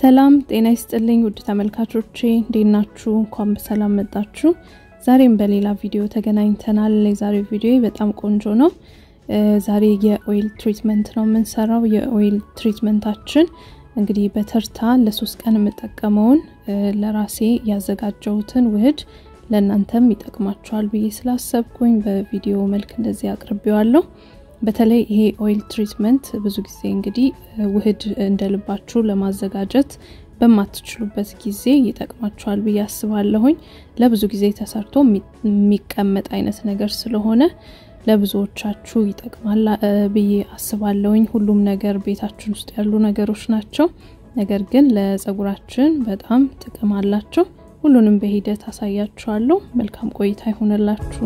ሰላም ጤና ይስጥልኝ ውድ ተመልካቾቼ እንዴት ናችሁ? እንኳን በሰላም መጣችሁ። ዛሬም በሌላ ቪዲዮ ተገናኝተናል። የዛሬው ቪዲዮ በጣም ቆንጆ ነው። ዛሬ የኦይል ትሪትመንት ነው የምንሰራው። የኦይል ትሪትመንታችን እንግዲህ በተርታ ለሶስት ቀን የምጠቀመውን ለራሴ ያዘጋጀሁትን ውህድ ለእናንተም ይጠቅማችኋል ብዬ ስላሰብኩኝ በቪዲዮ መልክ እንደዚህ አቅርቤዋለሁ። በተለይ ይሄ ኦይል ትሪትመንት ብዙ ጊዜ እንግዲህ ውህድ እንደልባችሁ ለማዘጋጀት በማትችሉበት ጊዜ ይጠቅማችኋል ብዬ አስባለሁኝ። ለብዙ ጊዜ ተሰርቶ የሚቀመጥ አይነት ነገር ስለሆነ ለብዙዎቻችሁ ይጠቅማል ብዬ አስባለሁኝ። ሁሉም ነገር ቤታችን ውስጥ ያሉ ነገሮች ናቸው። ነገር ግን ለጸጉራችን በጣም ጥቅም አላቸው። ሁሉንም በሂደት አሳያችኋለሁ። መልካም ቆይታ ይሆንላችሁ።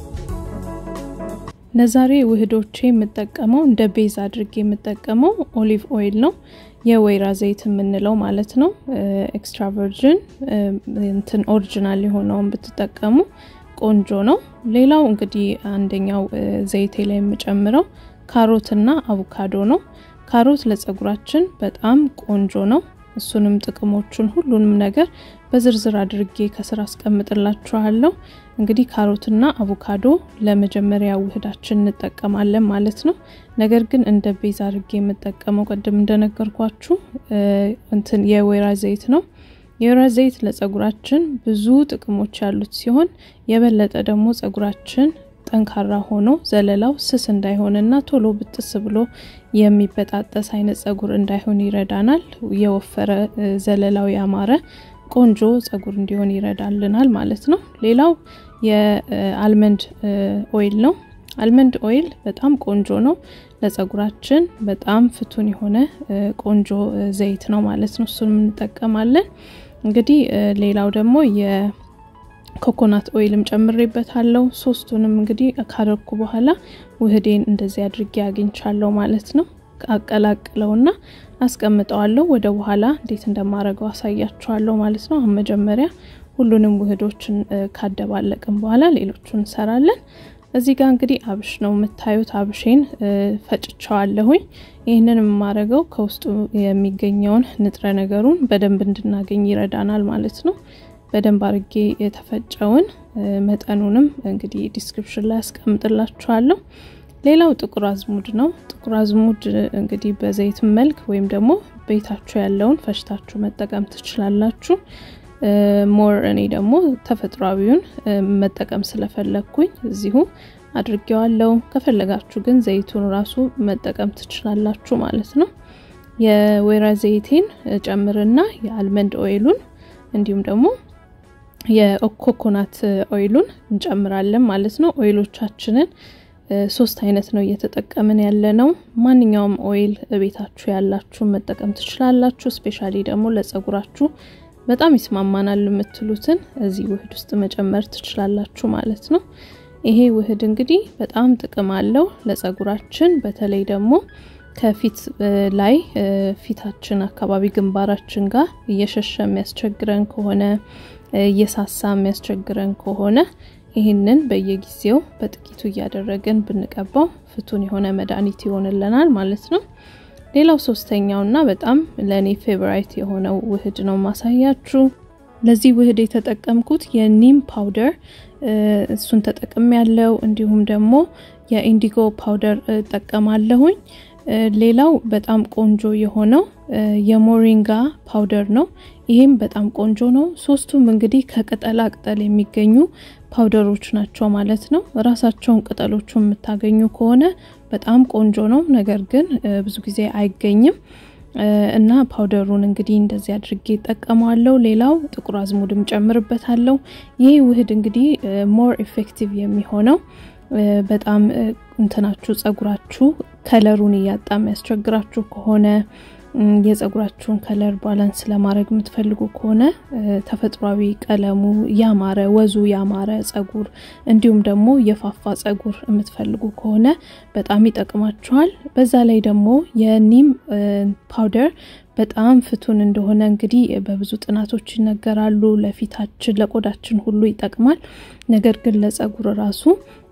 ለዛሬ ውህዶቼ የምጠቀመው እንደ ቤዝ አድርጌ የምጠቀመው ኦሊቭ ኦይል ነው። የወይራ ዘይት የምንለው ማለት ነው። ኤክስትራ ቨርጅን እንትን ኦሪጂናል የሆነውን ብትጠቀሙ ቆንጆ ነው። ሌላው እንግዲህ አንደኛው ዘይቴ ላይ የምጨምረው ካሮትና አቮካዶ ነው። ካሮት ለጸጉራችን በጣም ቆንጆ ነው። እሱንም ጥቅሞቹን ሁሉንም ነገር በዝርዝር አድርጌ ከስር አስቀምጥላችኋለሁ። እንግዲህ ካሮትና አቮካዶ ለመጀመሪያ ውህዳችን እንጠቀማለን ማለት ነው። ነገር ግን እንደ ቤዛ አድርጌ የምጠቀመው ቅድም እንደነገርኳችሁ እንትን የወይራ ዘይት ነው። የወይራ ዘይት ለጸጉራችን ብዙ ጥቅሞች ያሉት ሲሆን የበለጠ ደግሞ ጸጉራችን ጠንካራ ሆኖ ዘለላው ስስ እንዳይሆንና ቶሎ ብጥስ ብሎ የሚበጣጠስ አይነት ጸጉር እንዳይሆን ይረዳናል። የወፈረ ዘለላው ያማረ ቆንጆ ጸጉር እንዲሆን ይረዳልናል ማለት ነው። ሌላው የአልመንድ ኦይል ነው። አልመንድ ኦይል በጣም ቆንጆ ነው ለጸጉራችን በጣም ፍቱን የሆነ ቆንጆ ዘይት ነው ማለት ነው። እሱንም እንጠቀማለን። እንግዲህ ሌላው ደግሞ የኮኮናት ኦይልም ጨምሬበታለሁ። ሶስቱንም እንግዲህ ካረኩ በኋላ ውህዴን እንደዚህ አድርጌ አግኝቻለሁ ማለት ነው። አቀላቅለውና አስቀምጠዋለሁ። ወደ በኋላ እንዴት እንደማረገው አሳያችኋለሁ ማለት ነው። አሁን መጀመሪያ ሁሉንም ውህዶችን ካደባለቅን በኋላ ሌሎቹን እንሰራለን። እዚህ ጋር እንግዲህ አብሽ ነው የምታዩት። አብሼን ፈጭቸዋለሁኝ። ይህንን የማረገው ከውስጡ የሚገኘውን ንጥረ ነገሩን በደንብ እንድናገኝ ይረዳናል ማለት ነው። በደንብ አርጌ የተፈጨውን መጠኑንም እንግዲህ ዲስክሪፕሽን ላይ ያስቀምጥላችኋለሁ። ሌላው ጥቁር አዝሙድ ነው። ጥቁር አዝሙድ እንግዲህ በዘይት መልክ ወይም ደግሞ ቤታችሁ ያለውን ፈጭታችሁ መጠቀም ትችላላችሁ። ሞር እኔ ደግሞ ተፈጥሯዊውን መጠቀም ስለፈለግኩኝ እዚሁ አድርጌዋለሁ። ከፈለጋችሁ ግን ዘይቱን ራሱ መጠቀም ትችላላችሁ ማለት ነው። የወይራ ዘይቴን ጨምርና የአልመንድ ኦይሉን እንዲሁም ደግሞ የኮኮናት ኦይሉን እንጨምራለን ማለት ነው። ኦይሎቻችንን ሶስት አይነት ነው እየተጠቀምን ያለ ነው። ማንኛውም ኦይል ቤታችሁ ያላችሁ መጠቀም ትችላላችሁ። ስፔሻሊ ደግሞ ለጸጉራችሁ በጣም ይስማማናል የምትሉትን እዚህ ውህድ ውስጥ መጨመር ትችላላችሁ ማለት ነው። ይሄ ውህድ እንግዲህ በጣም ጥቅም አለው ለጸጉራችን። በተለይ ደግሞ ከፊት ላይ ፊታችን አካባቢ ግንባራችን ጋር እየሸሸ የሚያስቸግረን ከሆነ እየሳሳ የሚያስቸግረን ከሆነ ይህንን በየጊዜው በጥቂቱ እያደረግን ብንቀባው ፍቱን የሆነ መድኃኒት ይሆንልናል ማለት ነው። ሌላው ሶስተኛው እና በጣም ለእኔ ፌቨራይት የሆነው ውህድ ነው ማሳያችሁ። ለዚህ ውህድ የተጠቀምኩት የኒም ፓውደር እሱን ተጠቅም ያለው እንዲሁም ደግሞ የኢንዲጎ ፓውደር እጠቀማለሁኝ። ሌላው በጣም ቆንጆ የሆነው የሞሪንጋ ፓውደር ነው። ይሄም በጣም ቆንጆ ነው። ሶስቱም እንግዲህ ከቅጠላ ቅጠል የሚገኙ ፓውደሮች ናቸው ማለት ነው። ራሳቸውን ቅጠሎቹ የምታገኙ ከሆነ በጣም ቆንጆ ነው። ነገር ግን ብዙ ጊዜ አይገኝም እና ፓውደሩን እንግዲህ እንደዚህ አድርጌ ይጠቀመዋለሁ። ሌላው ጥቁር አዝሙድም ጨምርበታለሁ። ይህ ውህድ እንግዲህ ሞር ኢፌክቲቭ የሚሆነው በጣም እንትናችሁ ጸጉራችሁ ከለሩን እያጣ የሚያስቸግራችሁ ከሆነ የጸጉራችሁን ከለር ባላንስ ለማድረግ የምትፈልጉ ከሆነ ተፈጥሯዊ ቀለሙ ያማረ ወዙ ያማረ ጸጉር እንዲሁም ደግሞ የፋፋ ጸጉር የምትፈልጉ ከሆነ በጣም ይጠቅማችኋል። በዛ ላይ ደግሞ የኒም ፓውደር በጣም ፍቱን እንደሆነ እንግዲህ በብዙ ጥናቶች ይነገራሉ። ለፊታችን ለቆዳችን ሁሉ ይጠቅማል። ነገር ግን ለጸጉር ራሱ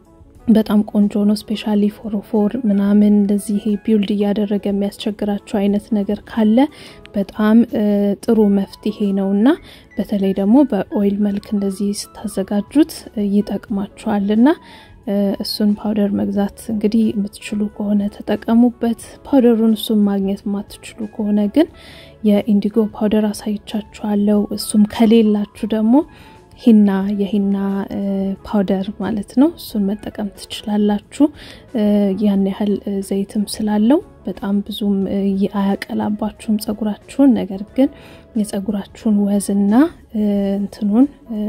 በጣም ቆንጆ ነው። ስፔሻሊ ፎሮፎር ምናምን እንደዚህ ይሄ ቢውልድ እያደረገ የሚያስቸግራችሁ አይነት ነገር ካለ በጣም ጥሩ መፍትሄ ነው እና በተለይ ደግሞ በኦይል መልክ እንደዚህ ስታዘጋጁት ይጠቅማችኋል እና እሱን ፓውደር መግዛት እንግዲህ የምትችሉ ከሆነ ተጠቀሙበት። ፓውደሩን እሱን ማግኘት የማትችሉ ከሆነ ግን የኢንዲጎ ፓውደር አሳይቻችኋለሁ። እሱም ከሌላችሁ ደግሞ ሂና የሂና ፓውደር ማለት ነው። እሱን መጠቀም ትችላላችሁ። ያን ያህል ዘይትም ስላለው በጣም ብዙም አያቀላባችሁም ጸጉራችሁን። ነገር ግን የጸጉራችሁን ወዝና እንትኑን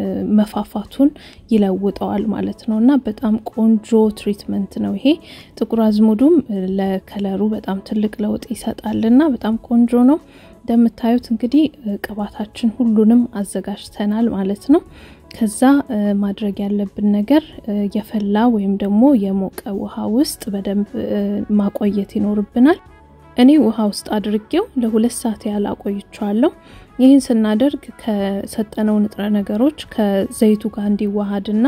መፋፋቱን ይለውጠዋል ማለት ነው እና በጣም ቆንጆ ትሪትመንት ነው ይሄ። ጥቁር አዝሙዱም ለከለሩ በጣም ትልቅ ለውጥ ይሰጣል እና በጣም ቆንጆ ነው። እንደምታዩት እንግዲህ ቅባታችን ሁሉንም አዘጋጅተናል ማለት ነው። ከዛ ማድረግ ያለብን ነገር የፈላ ወይም ደግሞ የሞቀ ውሃ ውስጥ በደንብ ማቆየት ይኖርብናል። እኔ ውሃ ውስጥ አድርጌው ለሁለት ሰዓት ያህል አቆይቸዋለሁ። ይህን ስናደርግ ከሰጠነው ንጥረ ነገሮች ከዘይቱ ጋር እንዲዋሃድና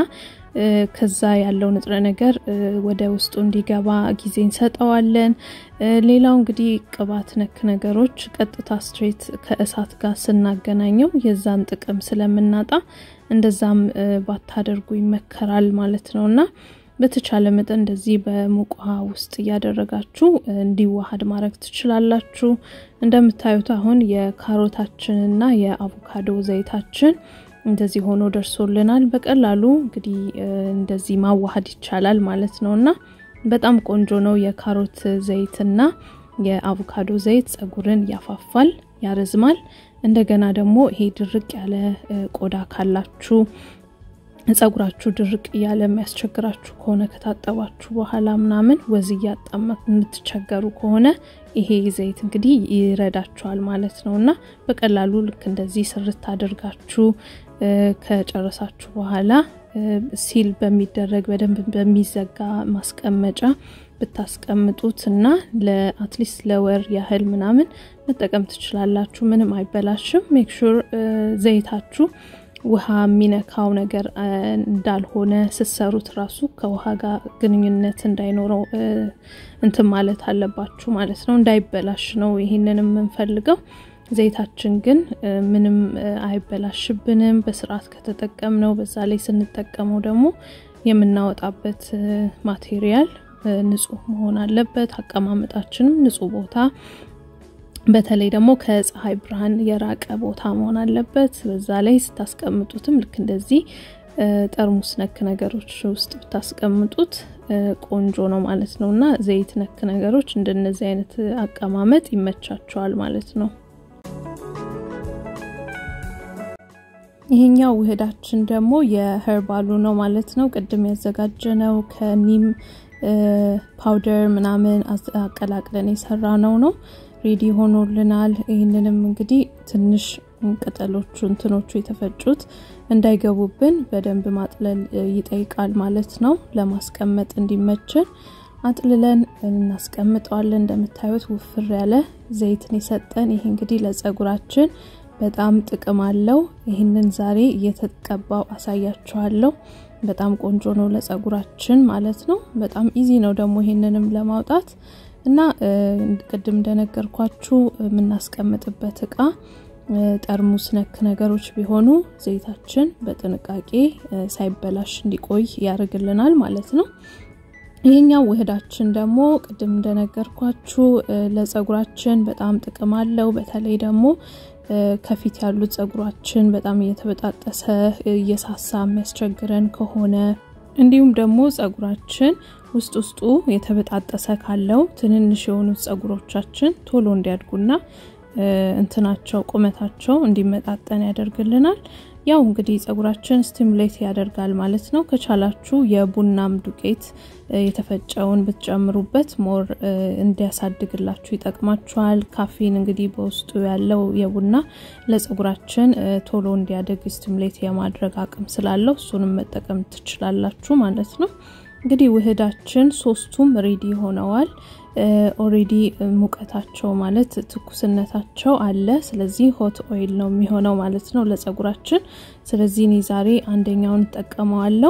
ከዛ ያለው ንጥረ ነገር ወደ ውስጡ እንዲገባ ጊዜ እንሰጠዋለን። ሌላው እንግዲህ ቅባት ነክ ነገሮች ቀጥታ ስትሬት ከእሳት ጋር ስናገናኘው የዛን ጥቅም ስለምናጣ እንደዛም ባታደርጉ ይመከራል ማለት ነው እና በተቻለ መጠን እንደዚህ በሙቅ ውሃ ውስጥ እያደረጋችሁ እንዲዋሃድ ማድረግ ትችላላችሁ። እንደምታዩት አሁን የካሮታችንና የአቮካዶ ዘይታችን እንደዚህ ሆኖ ደርሶልናል። በቀላሉ እንግዲህ እንደዚህ ማዋሃድ ይቻላል ማለት ነው እና በጣም ቆንጆ ነው። የካሮት ዘይትና የአቮካዶ ዘይት ጸጉርን ያፋፋል፣ ያረዝማል። እንደገና ደግሞ ይሄ ድርቅ ያለ ቆዳ ካላችሁ ጸጉራችሁ ድርቅ እያለ የሚያስቸግራችሁ ከሆነ ከታጠባችሁ በኋላ ምናምን ወዝ እያጣማ የምትቸገሩ ከሆነ ይሄ ዘይት እንግዲህ ይረዳችኋል ማለት ነው እና በቀላሉ ልክ እንደዚህ ስርት አድርጋችሁ ከጨረሳችሁ በኋላ ሲል በሚደረግ በደንብ በሚዘጋ ማስቀመጫ ብታስቀምጡት እና ለአትሊስት ለወር ያህል ምናምን መጠቀም ትችላላችሁ። ምንም አይበላሽም። ሜክሹር ዘይታችሁ ውሃ የሚነካው ነገር እንዳልሆነ ስሰሩት ራሱ ከውሃ ጋር ግንኙነት እንዳይኖረው እንትን ማለት አለባችሁ ማለት ነው። እንዳይበላሽ ነው ይህንን የምንፈልገው። ዘይታችን ግን ምንም አይበላሽብንም በስርዓት ከተጠቀምነው። በዛ ላይ ስንጠቀመው ደግሞ የምናወጣበት ማቴሪያል ንጹህ መሆን አለበት። አቀማመጣችንም ንጹህ ቦታ በተለይ ደግሞ ከፀሐይ ብርሃን የራቀ ቦታ መሆን አለበት። በዛ ላይ ስታስቀምጡትም ልክ እንደዚህ ጠርሙስ ነክ ነገሮች ውስጥ ብታስቀምጡት ቆንጆ ነው ማለት ነው እና ዘይት ነክ ነገሮች እንደነዚህ አይነት አቀማመጥ ይመቻቸዋል ማለት ነው። ይሄኛው ውህዳችን ደግሞ የሄርባሉ ነው ማለት ነው። ቅድም ያዘጋጀነው ከኒም ፓውደር ምናምን አቀላቅለን የሰራ ነው ነው ሬዲ ሆኖልናል። ይህንንም እንግዲህ ትንሽ ቅጠሎቹ እንትኖቹ የተፈጩት እንዳይገቡብን በደንብ ማጥለል ይጠይቃል ማለት ነው። ለማስቀመጥ እንዲመችን አጥልለን እናስቀምጠዋለን። እንደምታዩት ውፍር ያለ ዘይትን የሰጠን ይህ እንግዲህ ለጸጉራችን በጣም ጥቅም አለው። ይህንን ዛሬ እየተቀባው አሳያችኋለሁ። በጣም ቆንጆ ነው ለጸጉራችን ማለት ነው። በጣም ኢዚ ነው ደግሞ ይህንንም ለማውጣት እና ቅድም እንደነገርኳችሁ የምናስቀምጥበት እቃ ጠርሙስ ነክ ነገሮች ቢሆኑ ዘይታችን በጥንቃቄ ሳይበላሽ እንዲቆይ ያደርግልናል ማለት ነው። ይህኛው ውህዳችን ደግሞ ቅድም እንደነገርኳችሁ ለጸጉራችን በጣም ጥቅም አለው። በተለይ ደግሞ ከፊት ያሉት ጸጉራችን በጣም እየተበጣጠሰ እየሳሳ የሚያስቸግረን ከሆነ እንዲሁም ደግሞ ጸጉራችን ውስጥ ውስጡ የተበጣጠሰ ካለው ትንንሽ የሆኑት ጸጉሮቻችን ቶሎ እንዲያድጉና እንትናቸው ቁመታቸው እንዲመጣጠን ያደርግልናል። ያው እንግዲህ ጸጉራችን ስቲሙሌት ያደርጋል ማለት ነው። ከቻላችሁ የቡናም ዱቄት የተፈጨውን ብትጨምሩበት ሞር እንዲያሳድግላችሁ ይጠቅማችኋል። ካፊን እንግዲህ በውስጡ ያለው የቡና ለጸጉራችን ቶሎ እንዲያደግ ስቲሙሌት የማድረግ አቅም ስላለው እሱንም መጠቀም ትችላላችሁ ማለት ነው። እንግዲህ ውህዳችን ሶስቱም ሬዲ ሆነዋል። ኦሬዲ ሙቀታቸው ማለት ትኩስነታቸው አለ። ስለዚህ ሆት ኦይል ነው የሚሆነው ማለት ነው ለጸጉራችን። ስለዚህ እኔ ዛሬ አንደኛውን እጠቀመዋለሁ።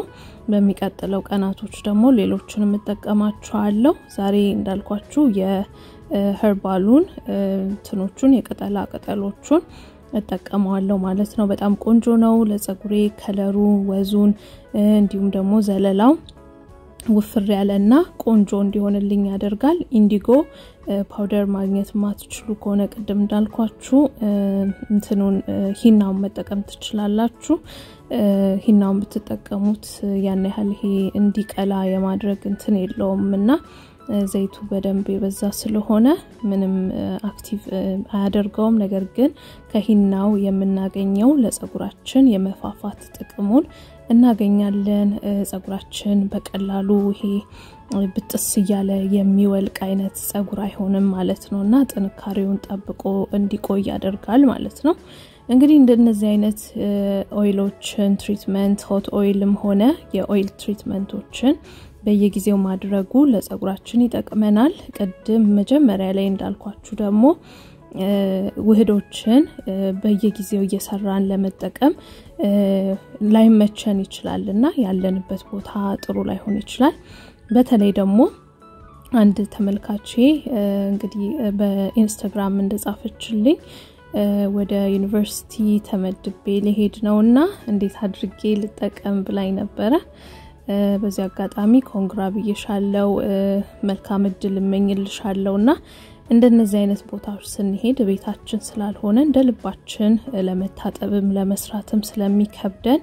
በሚቀጥለው ቀናቶች ደግሞ ሌሎችን የምጠቀማቸዋለሁ። ዛሬ እንዳልኳችሁ የህርባሉን እንትኖቹን የቅጠላ ቅጠሎቹን እጠቀመዋለሁ ማለት ነው። በጣም ቆንጆ ነው ለጸጉሬ ከለሩ፣ ወዙን እንዲሁም ደግሞ ዘለላው ውፍር ያለና ቆንጆ እንዲሆንልኝ ያደርጋል። ኢንዲጎ ፓውደር ማግኘት ማትችሉ ከሆነ ቅድም እንዳልኳችሁ እንትኑን ሂናውን መጠቀም ትችላላችሁ። ሂናውን ብትጠቀሙት ያን ያህል ይሄ እንዲቀላ የማድረግ እንትን የለውም እና ዘይቱ በደንብ የበዛ ስለሆነ ምንም አክቲቭ አያደርገውም። ነገር ግን ከሂናው የምናገኘው ለጸጉራችን የመፋፋት ጥቅሙን እናገኛለን። ጸጉራችን በቀላሉ ይሄ ብጥስ እያለ የሚወልቅ አይነት ጸጉር አይሆንም ማለት ነው እና ጥንካሬውን ጠብቆ እንዲቆይ ያደርጋል ማለት ነው። እንግዲህ እንደነዚህ አይነት ኦይሎችን ትሪትመንት ሆት ኦይልም ሆነ የኦይል ትሪትመንቶችን በየጊዜው ማድረጉ ለጸጉራችን ይጠቅመናል። ቅድም መጀመሪያ ላይ እንዳልኳችሁ ደግሞ ውህዶችን በየጊዜው እየሰራን ለመጠቀም ላይመቸን ይችላል እና ያለንበት ቦታ ጥሩ ላይሆን ይችላል። በተለይ ደግሞ አንድ ተመልካቼ እንግዲህ በኢንስታግራም እንደጻፈችልኝ ወደ ዩኒቨርሲቲ ተመድቤ ሊሄድ ነው እና እንዴት አድርጌ ልጠቀም ብላኝ ነበረ። በዚህ አጋጣሚ ኮንግራ ብዬሻለው፣ መልካም እድል እመኝልሻለው እና እንደነዚህ አይነት ቦታዎች ስንሄድ ቤታችን ስላልሆነ እንደ ልባችን ለመታጠብም ለመስራትም ስለሚከብደን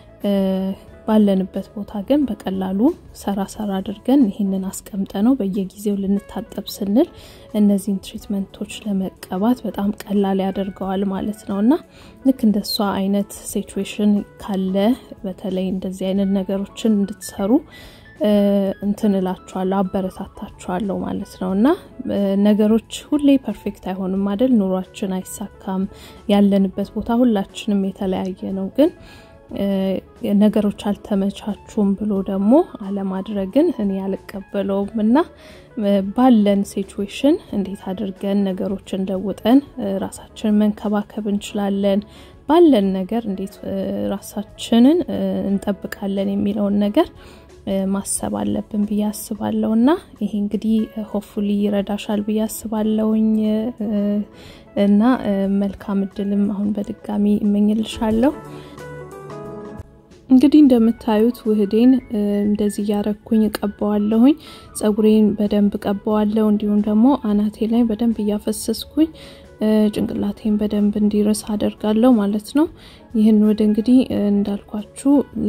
ባለንበት ቦታ ግን በቀላሉ ሰራ ሰራ አድርገን ይህንን አስቀምጠ ነው በየጊዜው ልንታጠብ ስንል እነዚህን ትሪትመንቶች ለመቀባት በጣም ቀላል ያደርገዋል ማለት ነው እና ልክ እንደሷ አይነት ሲቹዌሽን ካለ በተለይ እንደዚህ አይነት ነገሮችን እንድትሰሩ እንትን እላችኋለሁ አበረታታችኋለሁ ማለት ነው እና ነገሮች ሁሌ ፐርፌክት አይሆንም አይደል? ኑሯችን አይሳካም። ያለንበት ቦታ ሁላችንም የተለያየ ነው ግን ነገሮች አልተመቻቹም ብሎ ደግሞ አለማድረግን እኔ አልቀበለውም እና ባለን ሲቹዌሽን እንዴት አድርገን ነገሮችን ለውጠን ራሳችንን መንከባከብ እንችላለን፣ ባለን ነገር እንዴት ራሳችንን እንጠብቃለን የሚለውን ነገር ማሰብ አለብን ብዬ አስባለሁ እና ይሄ እንግዲህ ሆፉሊ ይረዳሻል ብዬ አስባለሁኝ እና መልካም እድልም አሁን በድጋሚ እመኝልሻለሁ። እንግዲህ እንደምታዩት ውህዴን እንደዚህ እያረኩኝ እቀባዋለሁኝ። ጸጉሬን በደንብ እቀባዋለሁ። እንዲሁም ደግሞ አናቴ ላይ በደንብ እያፈሰስኩኝ ጭንቅላቴን በደንብ እንዲረስ አደርጋለሁ ማለት ነው። ይህን ወደ እንግዲህ እንዳልኳችሁ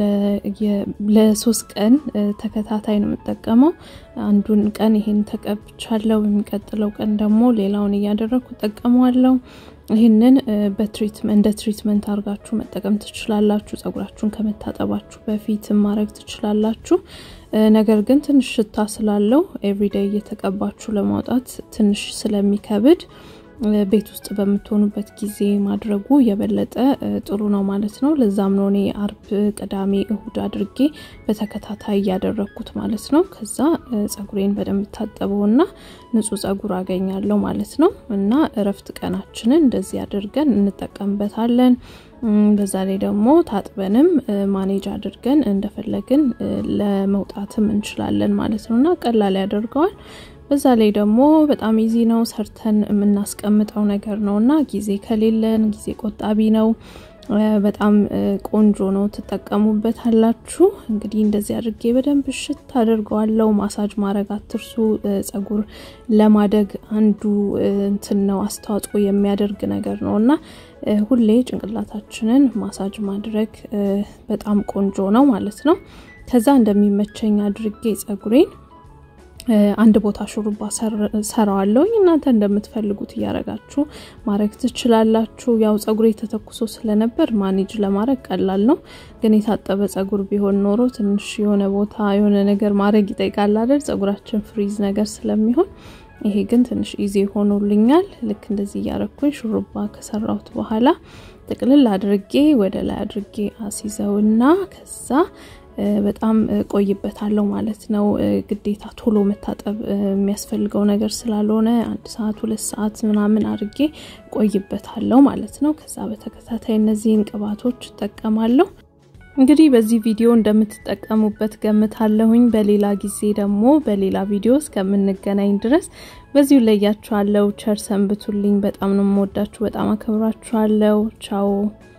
ለሶስት ቀን ተከታታይ ነው የምጠቀመው። አንዱን ቀን ይሄን ተቀብቻለሁ። በሚቀጥለው ቀን ደግሞ ሌላውን እያደረግኩ እጠቀመዋለሁ። ይህንን እንደ ትሪትመንት አድርጋችሁ መጠቀም ትችላላችሁ። ጸጉራችሁን ከመታጠባችሁ በፊት ማድረግ ትችላላችሁ። ነገር ግን ትንሽ ሽታ ስላለው ኤቭሪዴይ እየተቀባችሁ ለማውጣት ትንሽ ስለሚከብድ ቤት ውስጥ በምትሆኑበት ጊዜ ማድረጉ የበለጠ ጥሩ ነው ማለት ነው። ለዛም ነው እኔ አርብ፣ ቅዳሜ፣ እሁድ አድርጌ በተከታታይ እያደረግኩት ማለት ነው። ከዛ ጸጉሬን በደንብ ታጠበውና ንጹህ ጸጉር አገኛለሁ ማለት ነው። እና እረፍት ቀናችንን እንደዚህ አድርገን እንጠቀምበታለን። በዛ ላይ ደግሞ ታጥበንም ማኔጅ አድርገን እንደፈለግን ለመውጣትም እንችላለን ማለት ነው እና ቀላል ያደርገዋል። በዛ ላይ ደግሞ በጣም ኢዚ ነው፣ ሰርተን የምናስቀምጠው ነገር ነው እና ጊዜ ከሌለን ጊዜ ቆጣቢ ነው። በጣም ቆንጆ ነው፣ ትጠቀሙበት አላችሁ። እንግዲህ እንደዚህ አድርጌ በደንብ ሽት አድርገዋለው። ማሳጅ ማድረግ አትርሱ። ጸጉር ለማደግ አንዱ እንትን ነው አስተዋጽኦ የሚያደርግ ነገር ነው እና ሁሌ ጭንቅላታችንን ማሳጅ ማድረግ በጣም ቆንጆ ነው ማለት ነው። ከዛ እንደሚመቸኝ አድርጌ ጸጉሬን አንድ ቦታ ሹሩባ ሰራዋለሁኝ። እናንተ እንደምትፈልጉት እያረጋችሁ ማድረግ ትችላላችሁ። ያው ጸጉሬ ተተኩሶ ስለነበር ማኔጅ ለማድረግ ቀላል ነው። ግን የታጠበ ጸጉር ቢሆን ኖሮ ትንሽ የሆነ ቦታ የሆነ ነገር ማድረግ ይጠይቃል አይደል? ጸጉራችን ፍሪዝ ነገር ስለሚሆን ይሄ ግን ትንሽ ኢዚ ሆኖልኛል። ልክ እንደዚህ እያረኩኝ ሹሩባ ከሰራሁት በኋላ ጥቅልል አድርጌ ወደ ላይ አድርጌ አሲዘውና ከዛ በጣም ቆይበታለሁ ማለት ነው። ግዴታ ቶሎ መታጠብ የሚያስፈልገው ነገር ስላልሆነ አንድ ሰዓት ሁለት ሰዓት ምናምን አድርጌ ቆይበታለሁ ማለት ነው። ከዛ በተከታታይ እነዚህን ቅባቶች እጠቀማለሁ። እንግዲህ በዚህ ቪዲዮ እንደምትጠቀሙበት ገምታለሁኝ። በሌላ ጊዜ ደግሞ በሌላ ቪዲዮ እስከምንገናኝ ድረስ በዚሁ ለያችኋለሁ። ቸር ሰንብቱልኝ። በጣም ነው የምወዳችሁ፣ በጣም አከብራችኋለሁ። ቻው